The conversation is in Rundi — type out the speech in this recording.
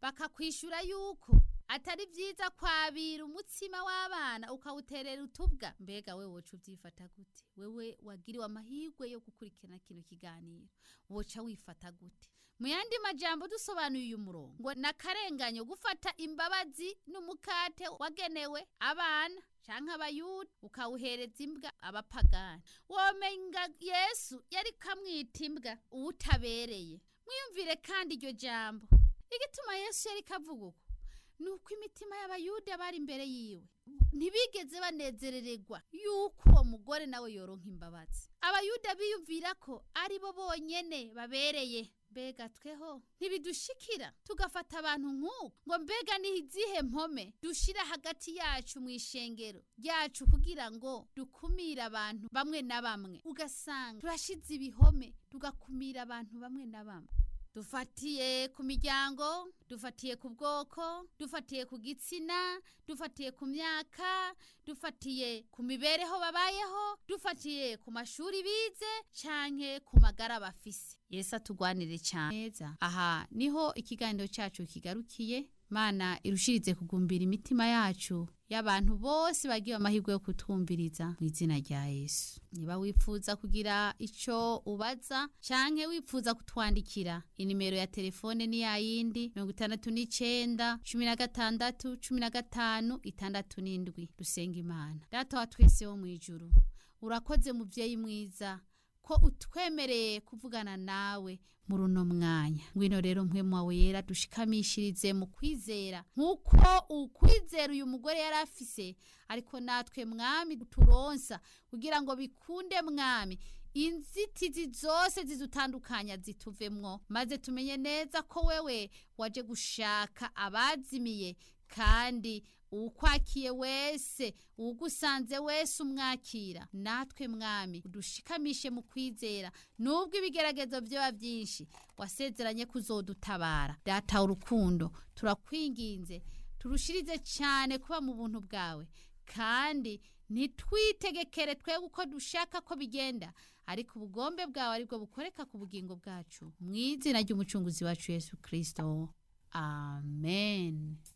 bakakwishura yuko atari byiza kwabira umutsima w'abana ukawuterera utubwa mbega we woca ubyifata gute wewe wagiriwe amahirwe yo gukurikirana kino kiganiro woca wifata gute mu yandi majambo dusobanuye uyu murongo ngo nakarenganyo gufata imbabazi n'umukate wagenewe abana canke abayuda ukawuhereza imbwa abapagani womenga yesu yari kamwita imbwa uwutabereye mwiyumvire kandi iryo jambo igituma yesu yari kavuga uko nuko imitima y'abayuda bari imbere yiwe ntibigeze banezerererwa yuko uwo mugore nawe yoronka imbabazi abayuda biyumvira ko ari bo bonyene babereye mbega tweho ntibidushikira tugafata abantu nk'uko ngo mbega ni izihe mpome dushira hagati yacu mu ishengero ryacu kugira ngo dukumire abantu bamwe na bamwe ugasanga turashize ibihome tugakumira abantu bamwe na bamwe dufatiye ku miryango dufatiye ku bwoko dufatiye ku gitsina dufatiye ku myaka dufatiye ku mibereho babayeho dufatiye ku mashuri bize canke ku magara bafise yesu atugwanire cyane aha niho ikiganiro cyacu kigarukiye mana irushirize kugumbira imitima yacu y'abantu bose bagiye amahirwe yo kutwumviriza mu izina rya yesu niba wifuza kugira icyo ubaza canke wifuza kutwandikira inimero ya telefone ni yayindi mirongo itandatu n'icenda cumi na gatandatu cumi na gatanu itandatu n'indwi dusenga imana data wa twese wo mu ijuru urakoze muvyeyi mwiza ko utwemereye kuvugana nawe muri uno mwanya ngwino rero mpwemu wawe yera dushikamishirize mu kwizera nk'uko ukwizera uyu mugore yari afise ariko natwe mwami turonsa kugira ngo bikunde mwami inzitizi zose zidutandukanya zituvemwo maze tumenye neza ko wewe waje gushaka abazimiye kandi uwukwakiye wese uwugusanze wese umwakira natwe mwami udushikamishe mu kwizera nubwo ibigeragezo byaba byinshi wasezeranye kuzodutabara data urukundo turakwinginze turushirize cyane kuba mu buntu bwawe kandi ntitwitegekere twebwe uko dushaka ko bigenda ariko ubugombe bwawe aribwo bukoreka ku bugingo bwacu mu izina ry'umucunguzi wacu yesu kirisito amen